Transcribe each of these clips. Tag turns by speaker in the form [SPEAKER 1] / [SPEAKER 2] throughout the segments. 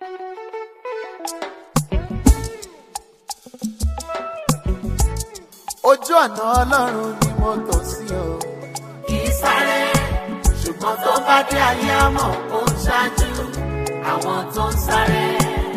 [SPEAKER 1] ojú ọ̀nà ọlọ́run ni mo tò sí o.
[SPEAKER 2] kì í sáré ṣùgbọ́n tó bá dé ayé àmọ́ ó ń ṣáájú àwọn tó ń sáré.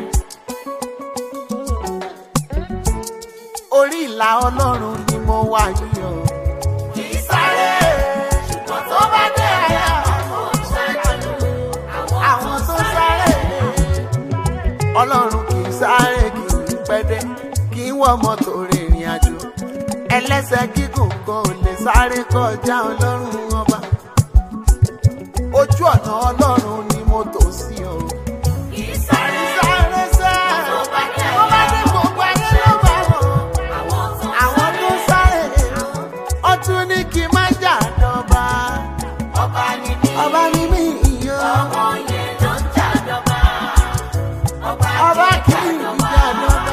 [SPEAKER 1] orí ìlà ọlọ́run ni mo wà yìí o.
[SPEAKER 2] kì í sáré ṣùgbọ́n tó bá dé ayé àmọ́ ó ń ṣáájú
[SPEAKER 1] àwọn tó sáré ọlọ́run kì í sáré kì í pẹ́dẹ́ kì í wọ mọ́tò rìnrìn àjò ẹlẹ́sẹ̀ gígùn kan ò lè sáré kọjá ọlọ́run ọba ojú ọ̀nà ọlọ́run ni mo tò sí o.
[SPEAKER 2] kì í sáré
[SPEAKER 1] sáré sẹ́
[SPEAKER 2] tó bá dé
[SPEAKER 1] tó bá
[SPEAKER 2] ayé
[SPEAKER 1] dé gbogbo ayé ló bá wọn
[SPEAKER 2] àwọn tó ń
[SPEAKER 1] àwọn tó
[SPEAKER 2] sáré.
[SPEAKER 1] sáré ọtún ní kí n má jà dọ́ba
[SPEAKER 2] ọba ni mí
[SPEAKER 1] ọba ní mi ìyó
[SPEAKER 2] ọmọ yẹn ló ń jàdọ̀bà ọba
[SPEAKER 1] ọba
[SPEAKER 2] kì
[SPEAKER 1] kì
[SPEAKER 2] í
[SPEAKER 1] í
[SPEAKER 2] jàdọ̀bà.
[SPEAKER 1] jà dọ́ba.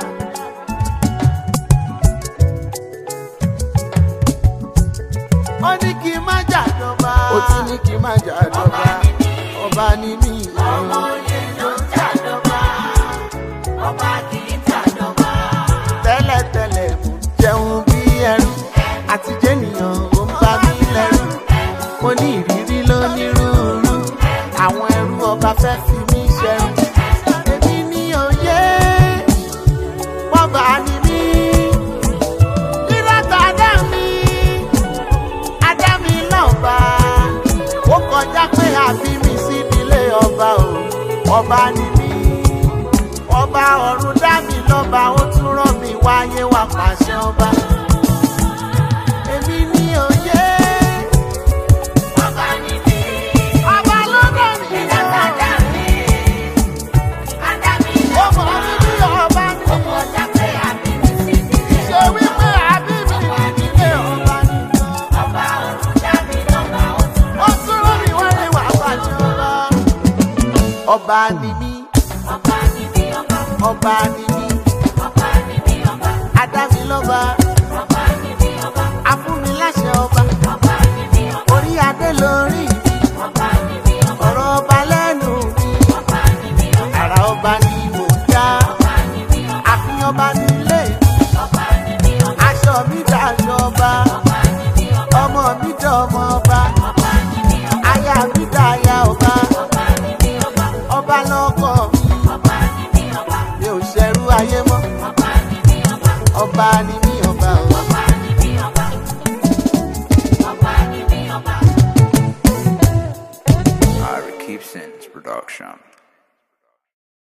[SPEAKER 1] ó ní kí n má jà dọ́ba ó tún ní kí n má jà dọ́ba ọba ní mi
[SPEAKER 2] ọmọ
[SPEAKER 1] ìyó
[SPEAKER 2] yẹn ló ń jàdọ̀bà ọba kì í jàdọ̀bà.
[SPEAKER 1] tẹ́lẹ̀tẹ́lẹ̀ mo jẹun bí ẹrú àti jẹ́nìyàn ó ń bá mi lẹ́rù mo ní ìrírí lónírúurú àwọn ẹrú ọba fẹ́ fi mí ṣẹrú èmi ní òye bọ́bà ni mí rírọ́tà dá mi adá mi lọ́ba ó kọjá pé àbí mi sí ìdílé ọba o ọba ni mí ọba ọ̀run dá mi lọ́ba ó tún rán mi wáyé wá pàṣẹ ọba. èmi ní òye
[SPEAKER 2] ọba ni mí
[SPEAKER 1] ọba ló dá mi
[SPEAKER 2] ìdàgbà dá mi adá mi
[SPEAKER 1] ó mọ̀ mí bí ọba ní
[SPEAKER 2] ọmọ ọjà pé àbí mi sí ìdílé
[SPEAKER 1] ṣe wípé àbí mi nílé ọba ní.
[SPEAKER 2] ọba ọ̀run dá mi lọ́ba ó tún
[SPEAKER 1] ó tún rán mi wáyé wá pàṣẹ ọba. ọba ni mí
[SPEAKER 2] ọba ni mí ọba
[SPEAKER 1] ọba ni mí
[SPEAKER 2] ọba ni mí ọba
[SPEAKER 1] adá mi lọ́ba
[SPEAKER 2] ọba ni mí ọba
[SPEAKER 1] afúnmi láṣẹ ọba
[SPEAKER 2] ọba ni mí ọba
[SPEAKER 1] orí adé lórí mi
[SPEAKER 2] ọba ni mí ọba
[SPEAKER 1] ọ̀rọ̀ ọba lẹ́nu mi.
[SPEAKER 2] ọba ni mí ọba
[SPEAKER 1] àrà ọba ni mò ń já
[SPEAKER 2] ọba ni mí ọba
[SPEAKER 1] àfihàn ọba nílé mi
[SPEAKER 2] ọba ni mí ọba
[SPEAKER 1] aṣọ mi dàṣọ ọba
[SPEAKER 2] ọba ni mí ọba
[SPEAKER 1] ọmọ mi dọmọ ọba
[SPEAKER 2] ọba ni mí ọba
[SPEAKER 1] aya mi dàya ọba
[SPEAKER 2] ọba ni mí ọba
[SPEAKER 1] ọba lọkọ mi
[SPEAKER 2] ọba ni mí ọba
[SPEAKER 1] mi ò ṣẹrú ayé mọ́
[SPEAKER 2] ọba ni mí ọba
[SPEAKER 1] ọba ni mí ọba o.
[SPEAKER 2] ọba ni mí ọba ọba ni mí ọba.
[SPEAKER 3] Ira Keepson's production.